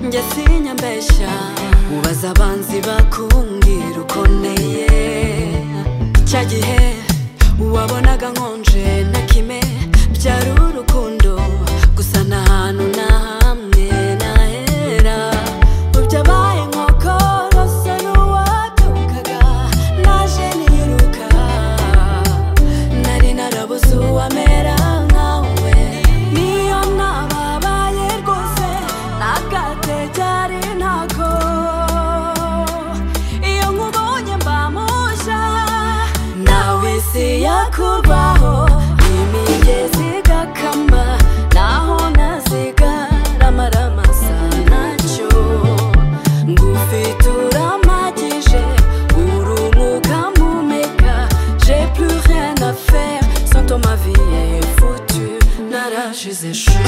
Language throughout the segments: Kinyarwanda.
njye sinyambeshya ubaza abanzi bakumbwira uko nteye cya gihe wabonaga nkonje na kime byari urukundo gusa nta hantu na hamwe nahera ubyabaye nkoko rwose n'uwatukaga naje niruka nari narabuze uwamera nkawe niyo nababaye rwose ntabwate byari ntako iyo nkubonye mba mushya nawe isi yakubaho imigezi igakama naho nazigarama ramasa nacyo ngufite uramagije urumuka mumeka j'ai plus rien à faire sans toi ma vie est foutue narashize chou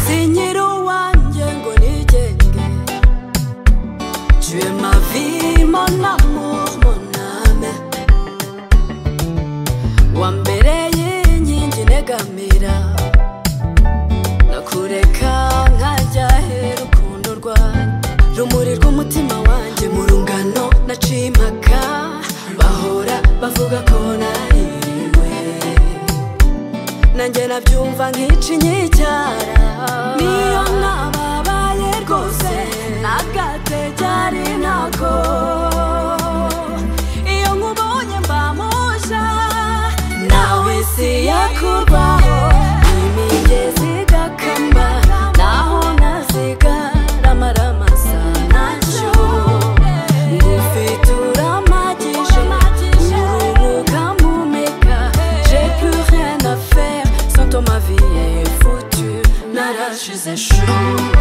sinyiri uwanjye ngo nigenge tuye mavi mona moname wa mbere y'inkingi negamira nakureka nkajya hera urukundo rwawe rumuri rw'umutima wanjye mu rungano naciye impaka bahora bavuga ko naririwe nanjye nabyumva nk'ici nyicyara niyo nababaye rwose nagate byari ntako iyo nkubonye mba mushya nawe isi yakubaho imigezi igakamba naho nazigarama ramasa nacyo ngufite uramagije urumuka mumeka j'ai plus rien à faire sans toi ma vie est foutue narashize chou